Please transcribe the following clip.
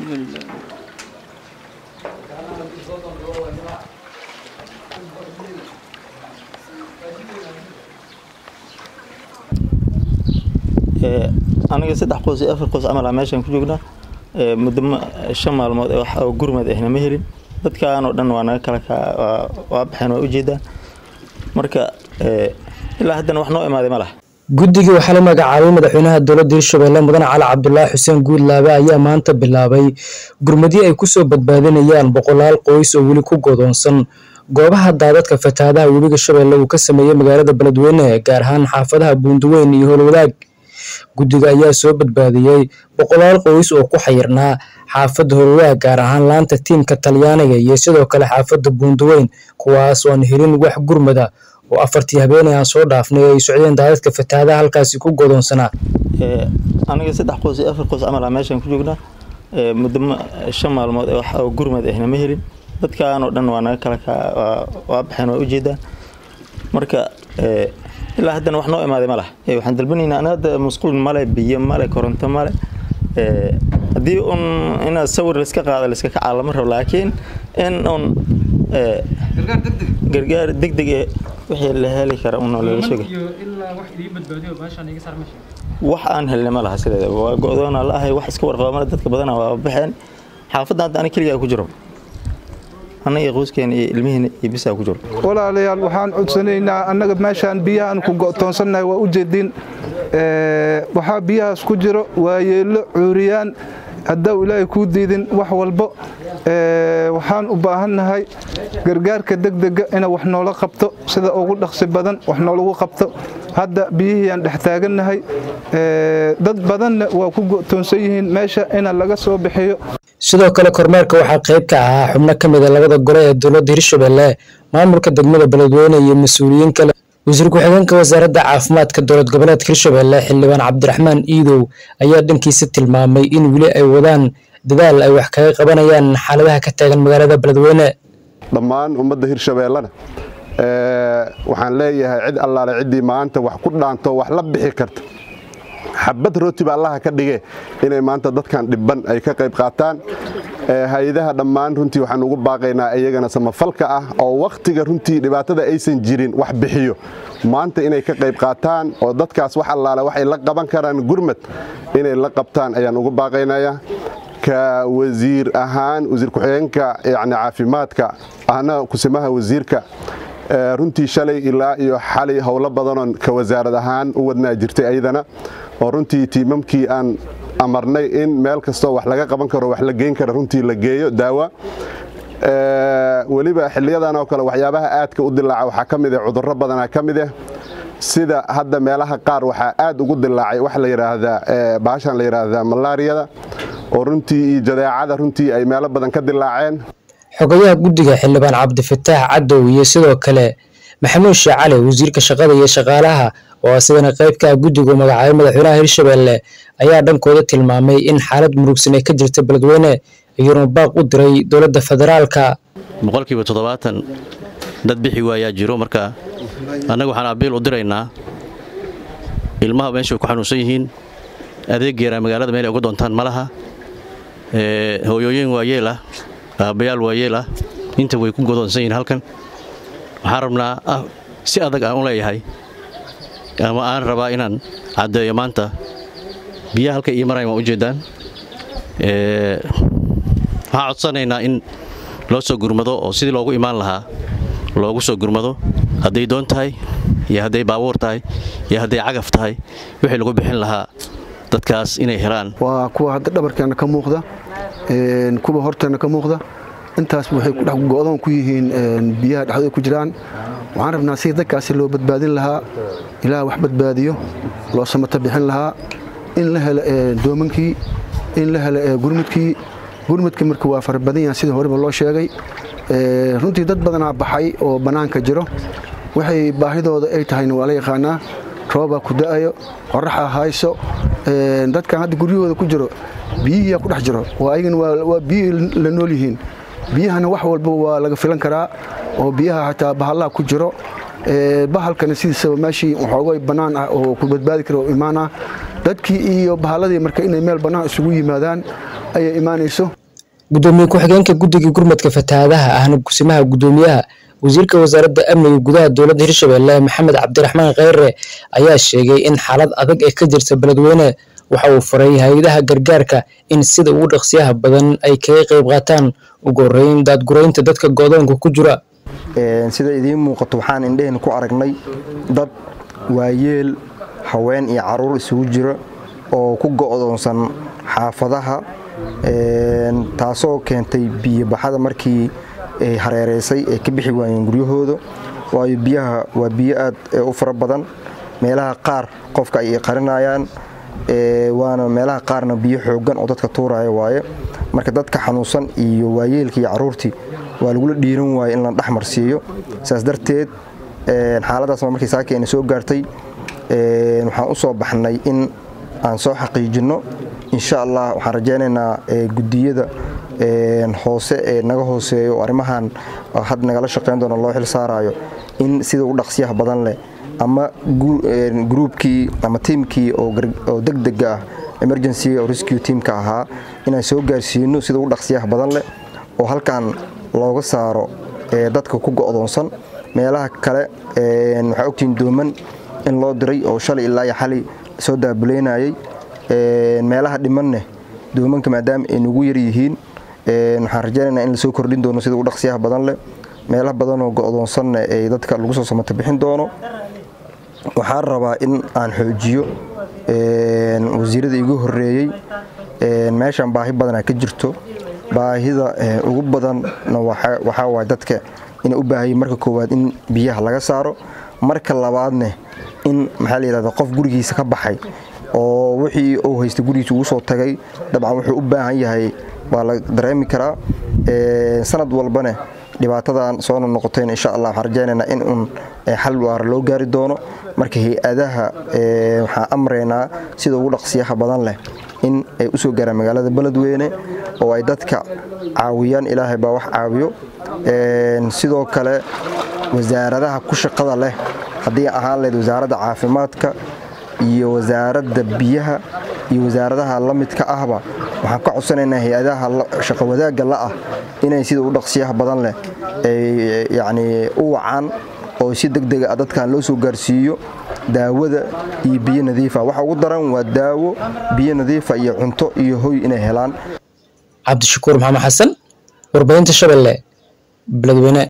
aniga saddex qoys iyo afar qoys camal ah meeshaan ku joognaa muddo shan maalmood ee wax oo gurmad ahna ma helin dadkaan oo dhan waa naga kala waa baxeen waa ujeedaan marka ilaa haddana wax noo imaaday ma laha guddigii waxaa la magacaabay madaxweynaha dowladda hirshabelle mudane cali cabdulaahi xuseen guudlaabe ayaa maanta bilaabay gurmadyo ay kusoo badbaadinayaan boqolaal qoys oo weli ku godoonsan goobaha daadadka fatahaadaha webiga shabeelle uu ka sameeyey magaalada beledweyne gaar ahaan xaafadaha buundaweyn iyo howlwadaag guddiga ayaa soo badbaadiyey boqolaal qoys oo ku xayirnaa xaafadda howlwadaag gaar ahaan laanta tiimka talyaaniga iyo sidoo kale xaafadda buundaweyn kuwaas oo aan helin wax gurmada oo afartii habeenay aan soo dhaafnay ay socdeen daadadka fatahaadaha halkaasi ku godoonsanaa aniga saddex qoys iyo afar qoys camal ah meeshaan ku joognaa muddo shan maalmood ee wax oo gurmad ahna ma helin dadkaan oo dhan waa naga kala waa baxeen waa ujeedaan marka ilaa haddana wax noo imaaday ma laha waxaan dalbanaynaa ana hadda musqul male biyo male koronto male haddii un inaad sawir laiska qaado laiska kacaa lama rabo laakiin in un gargaar degdeg ee wixii la heli kara un lala sheegay wax aan helnay ma laha sideeda waa go-doona la ahay wax iska warqaba male dadka badana waa baxeen xaafadda hadda ani keligaa ku jiro anna iyo qoyskeena iyo ilmihiina iyo bisaa ku jiro walaalayaal waxaan codsanaynaa annaga meeshaan biyahaan ku go'toonsannahay waa u jeedin waxaa biyahaas ku jiro waa yeello cuuriyaan haddau ilaahay kuu diidin wax walbo waxaan u baahannahay gargaarka degdega ina wax noola qabto sida ugu dhaqsi badan wax noolagu qabto hadda biyihiiaan dhex taagannahay dad badanna waa ku go'toonsan yihiin meesha ina laga soo bixiyo sidoo kale kormeerka waxaa qayb ka ahaa xubno ka mida labada gole ee dowladda hirshabelle maamulka degmada beledweyne iyo mas-uuliyiin kale wasiir ku-xigeenka wasaaradda caafimaadka dowlad goboleedka hirshabelle xildhibaan cabdiraxmaan iidow ayaa dhankiisa tilmaamay in weli ay wadaan dadaal ay wax kaga qabanayaan xaaladaha ka taagan magaalada beledweyne dhammaan ummadda hirshabeellena waxaan leeyahay cid allaale ciddii maanta wax ku dhaanto wax la bixi karta xabad rootiba allaha ka dhige inay maanta dadkan dhibban ay ka qayb qaataan hay-adaha dhammaan runtii waxaan ugu baaqaynaa iyagana samafalka ah oo wakhtiga runtii dhibaatada aysan jirin wax bixiyo maanta inay ka qayb qaataan oo dadkaas wax allaale waxay la qaban karaan gurmad inay la qabtaan ayaan ugu baaqaynaya ka wasiir ahaan wasiir ku-xigeenka yani caafimaadka ahna kusimaha wasiirka runtii shalay ilaa iyo xalay howlo badanoon ka wasaarad ahaan u wadnaa jirtay ayadana oo runtii tiimamkii aan amarnay in meel kastoo wax laga qaban karo wax la geyn kara runtii la geeyo daawa weliba xiliyadan oo kale waxyaabaha aadka u dilaaca waxaa ka mid ah cudurro badanaa ka mid ah sida hadda meelaha qaar waxaa aad ugu dilaacay wax la yidhaahdaa baashan la yidhaahdaa malaariyada oo runtii iyo jadeecada runtii ay meelo badan ka dilaaceen xogayaha guddiga xildhibaan cabdifataax cadow iyo sidoo kale maxamuud sheekh cali wasiirka shaqada iyo shaqaalaha oo asigana qayb ka ah guddigu magacaabay madaxweynaha hirshabelle ayaa dhankooda tilmaamay in xaalad murugsan ay ka jirta beledweyne iyuuna baaq u diray dowladda federaalka boqolkiiba toddobaatan dad bixi waayaa jiro marka annaga waxaan abiil u diraynaa ilmaha meeshay ku xanuunsan yihiin adeeggeera magaalada meel ay uga doontaan ma laha hooyooyin waayeel ah aabbayaal waayeel ah inta way ku godoonsan yihiin halkan waxaan rabnaa si adag aan u leeyahay ama aan rabaa inaan caddeeyo maanta biyaha halka ii marayan waa ujeeddaan waxaan codsanaynaa in loo soo gurmado oo sidii loogu imaan lahaa loogu soo gurmado hadday doon tahay iyo hadday baabuur tahay iyo hadday cagaf tahay wixii lagu bixin lahaa dadkaas inay helaan waa kuwa hadda dhabarkeenna ka muuqda kuwa horteenna ka muuqda intaas waxay go'doon ku yihiin biyaha dhexdooda ku jiraan waxaan rabnaa si dadkaasi loo badbaadin lahaa ilaah wax badbaadiyo loo samato bixin lahaa in la helo doomankii in la helo gurmudkii gurmudkii marka waa fara badan yahan sidii horeba loo sheegay runtii dad badanaa baxay oo bannaanka jiro waxay baahidooda ay tahayna waa la yaqaanaa roobaa ku da'ayo qoraxa hayso dadkan hadda guryahooda ku jiro biyihiiyaa ku dhex jiro oo ayagana waa biyihii la nool yihiin biyahana wax walba waa laga filan karaa oo biyaha xataa bahallaha ku jiro bahalkana sidiisaba meeshii waxoogay bannaan ah oo ku badbaadi kara oo imaan ah dadkii iyo bahalladii marka inay meel bannaan isugu yimaadaan ayay imaanayso gudoomiye ku-xigeenka guddiga gurmadka fatahaadaha ahna kusimaha gudoomiyaha wasiirka wasaaradda amniga gudaha dowladda hirshabelle maxamed cabdiraxmaan kheyre ayaa sheegay in xaalad adag ee ka jirta beledweyne waxa uu faray hay-adaha gargaarka in sida ugu dhaqsiyaha badan ay kaga qayb qaataan ugu horeyn daadguraynta dadka godoonka ku jira sida idiin muuqato waxaan indheheen ku aragnay dad waayeel haween iyo caruur isugu jira oo ku go'doonsan xaafadaha taasoo keentay biyobaxada markii ay hareereysay ay ka bixi waayeen guryahooda waayo biyaha waa biyo aad u fara badan meelaha qaar qofka ay qarinayaan waana meelaha qaarna biyo xoogan oo dadka tuuraya waaye marka dadka xanuunsan iyo waayeelka iyo caruurtii waa lagula dhiiran waaye in la dhexmarsiiyo saas darteed xaaladaas markii saakeenna soo gaartay waxaan u soo baxnay in aan soo xaqiijinno insha allah waxaan rajaynaynaa gudiyada hoose ee naga hooseeyo arrimahan had nagala shaqayn doono loo xil saarayo in sida u dhaqsiyaha badan leh ama gruubkii ama tiimkii oo degdega ah emergency oo rescue teamka ahaa inaan soo gaarsiino sida u dhaqsiyaha badan leh oo halkan looga saaro dadka ku go'doonsan meelaha kale waxaa ogtihiin dooman in loo diray oo shalay ilaa iyo xali soo daabuleynayay meelaha dhimanne doomanka maadaama ay nagu yar yihiin waxaan rajaynaynaa in lasoo kordhin doono sida u dhaqsiyaha badan leh meelaha badanoo go'doonsanna ay dadka lagu soo samata bixin doono waxaan rabaa in aan xoojiyo wasiirada igu horeeyey meeshan baahi badanaa ka jirto baahida ugu badanna waxaa waay dadka inay u baahayeen marka koowaad in biyaha laga saaro marka labaadne in maxaa la yidhahda qof gurigiisa ka baxay oo wixii uu haysta gurigiisa ugu soo tagay dabcan wuxuu u baahan yahay waa la dareemi karaa sanad walbane dhibaatadan soo noqotayn insha allah waxaan rajaynaynaa in uun xal waara loo gaari doono marka hay-adaha waxaan amraynaa sida ugu dhaqsiyaha badan leh in ay u soo gaaraan magaalada beledweyne oo ay dadka caawiyaan ilaahay baa wax caawiyo sidoo kale wasaaradaha ku shaqada leh haddii ahaan lahayd wasaaradda caafimaadka iyo wasaaradda biyaha iyo wasaaradaha la midka ahba waxaan ka codsanaynaa hay-adaha shaqo wadaagga la'ah inay sida u dhaqsiyaha badan leh ay yacni u wacaan oo si degdega ah dadkan loo soo gaarsiiyo daawada iyo biyo nadiifa waxa ugu daran waa daawo biyo nadiifa iyo cunto iyo hoy inay helaan cabdishakuur maxamed xasan warbaahinta shabeelle beledweyne